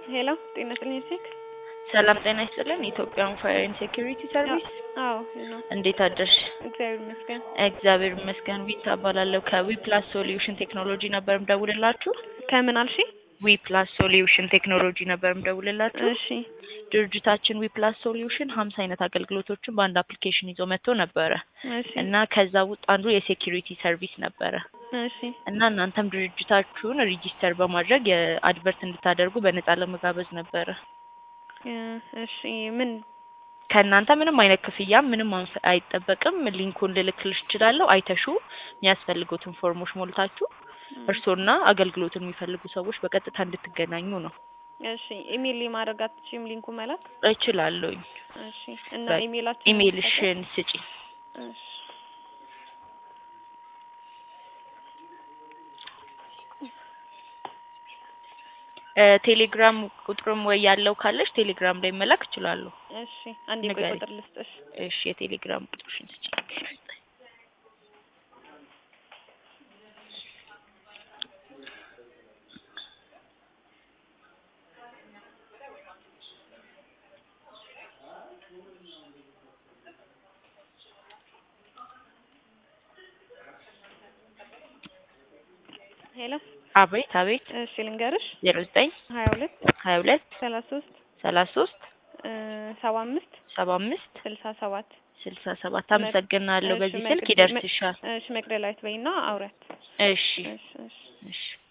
ሄሎ ጤና ይስጥልኝ ቼክ ሰላም ጤና ይስጥልን። ኢትዮጵያን ፋየር ኤንድ ሴኩሪቲ ሰርቪስ አዎ ነው እንዴት አደርሽ? እግዚአብሔር ይመስገን እግዚአብሔር ይመስገን። ዊት እባላለሁ ከዊ ፕላስ ሶሉሽን ቴክኖሎጂ ነበር ምደውልላችሁ። ከምን አልሽ ዊ ፕላስ ሶሉሽን ቴክኖሎጂ ነበር ምደውልላችሁ። እሺ ድርጅታችን ዊ ፕላስ ሶሉሽን ሀምሳ አይነት አገልግሎቶችን በአንድ አፕሊኬሽን ይዞ መጥቶ ነበረ እሺ እና ከዛ ውስጥ አንዱ የሴኩሪቲ ሰርቪስ ነበረ እሺ እና እናንተም ድርጅታችሁን ሪጂስተር በማድረግ የአድቨርት እንድታደርጉ በነጻ ለመጋበዝ ነበረ። እ እሺ ምን ከእናንተ ምንም አይነት ክፍያ ምንም አንስ- አይጠበቅም። ሊንኩን ልልክልሽ እችላለሁ። አይተሹ የሚያስፈልጉትን ፎርሞች ሞልታችሁ እርስዎና አገልግሎቱን የሚፈልጉ ሰዎች በቀጥታ እንድትገናኙ ነው። እሺ ኢሜል ማድረግ አትችይም ሊንኩ መላክ እችላለሁኝ። እሺ እና በ- ኢሜላችን ኢሜይልሽን ስጪ። እሺ እ ቴሌግራም ቁጥርም ወይ ያለው ካለሽ ቴሌግራም ላይ መላክ እችላለሁ። እሺ አንዴ ቆይ ንገሪኝ። ቁጥር ልስጥሽ እሺ የቴሌግራም ቁጥርሽን ስጪ። ሄሎ አቤት አቤት። እሺ ልንገርሽ ዜሮ ዘጠኝ ሀያ ሁለት ሀያ ሁለት ሰላሳ ሶስት ሰላሳ ሶስት እ ሰባ አምስት ሰባ አምስት ስልሳ ሰባት ስልሳ ሰባት አመሰግናለሁ። እሺ፣ በዚህ መቅ- ስልክ ይደርስሻል። እሺ መቅደላዊት በይና አውሪያት እሺ እሺ እሺ እሺ